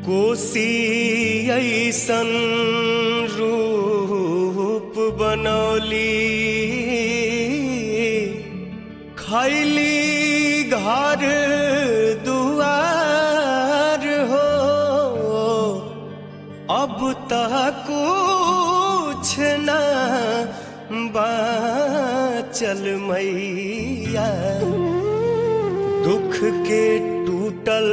कोसी ऐसन रूप बनौली खैली घर दुआर हो अब तक कुछ न बाचल मैया दुख के टूटल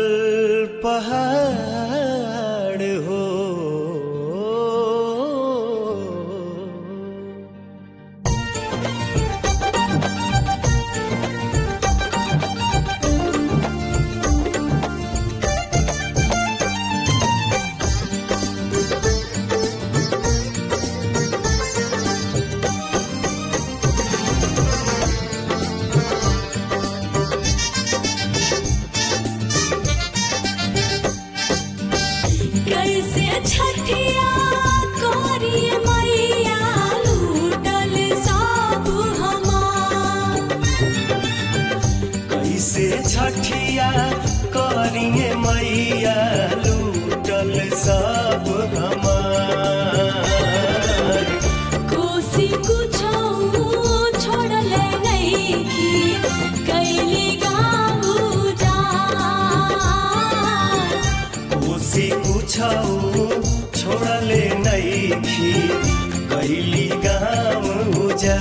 पहाड़ हो कैसे छठिया कोरी मैया लूटल सब हमार कैसे छठिया करिए मैया लूटल सब हमार कोसी कुछो छोड़ल नहीं की कैली गाँव जा कोसी कुछौ छोड़ले नैखी कैली गाँव जा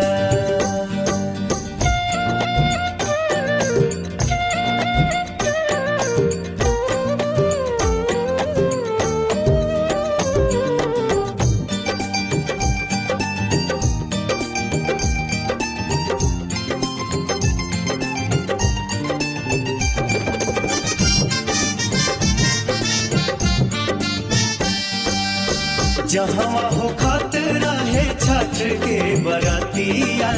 जहाँ हो खतरा है छठ के बरतिया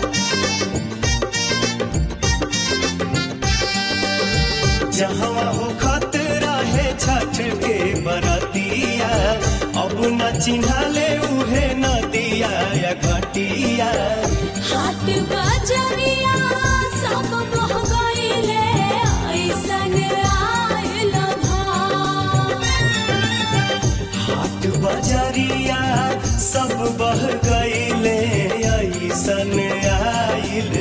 जहाँ हो खतरा है छठ के बरतिया अब न चिन्हले उहे नदिया या घटिया हाट बजरिया सब बह गईले ऐसन आयल भार हाट बजरिया सब बह गईले ऐसन आइल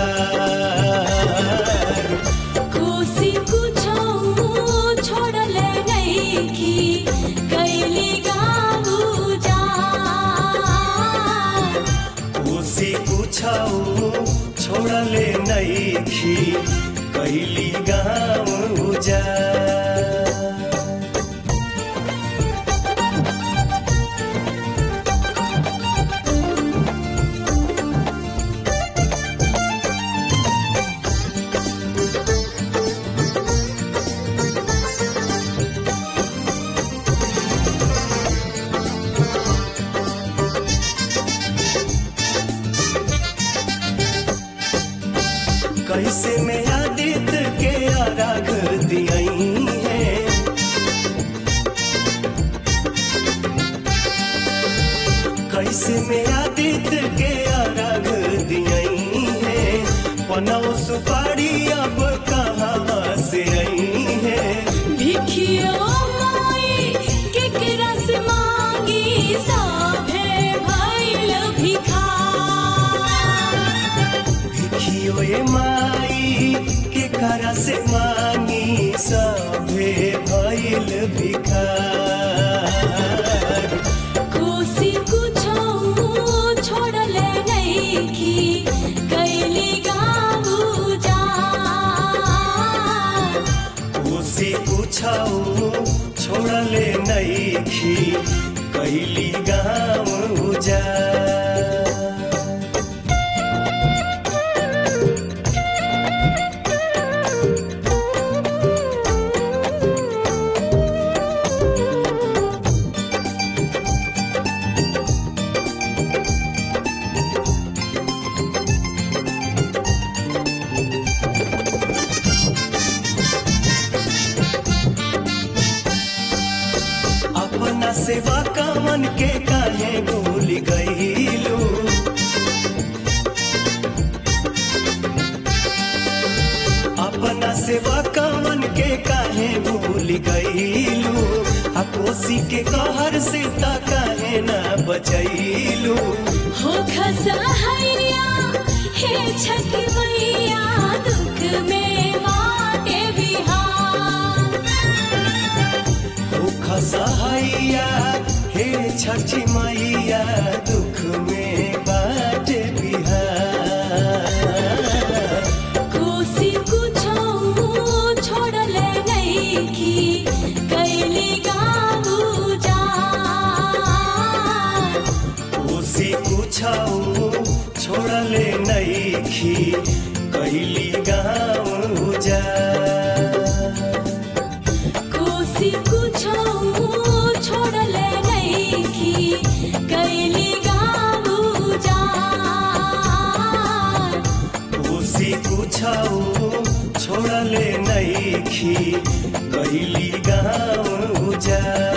धार कोसी कुछो छोड़ल नहीं की कैली गाँव जा कोसी कुछौ छोड़ले नैखी कैली गाँव जा कैसे में आदित्य के आराग दियई है कैसे में आदित्य के आराग दियई है पनौ सुपारी अब कहाँ से आई है भिखियो माई केकरा से मांगी साभे भइल भिखार देखियो ये माई के करा से मांगी सभे भइल भिखार कोसी कुछो छोड़ल नहीं की कैली गाँव जा कोसी कुछौ छोड़ले नैखी कैली गाँव जा अपना सेवा कामन के काहे भूल गईलू अपना सेवा कामन के काहे भूल गईलू कोसी के कहर से ता काहे ना बचैलू हो खसहैया हे छठ मैया दुख में बाटे बिहार ओ खसहैया हे छठी मैया दुख में बाट बिहार कोसी कुछो छोड़ले नइखी कैली गाऊ जा कोसी कुछौ छोड़ले नैखी कैली गाँव जा कोसी कुछो छोड़ले नइखी कैली गाऊ जा कोसी कुछौ छोड़ले नैखी कैली गाँव जा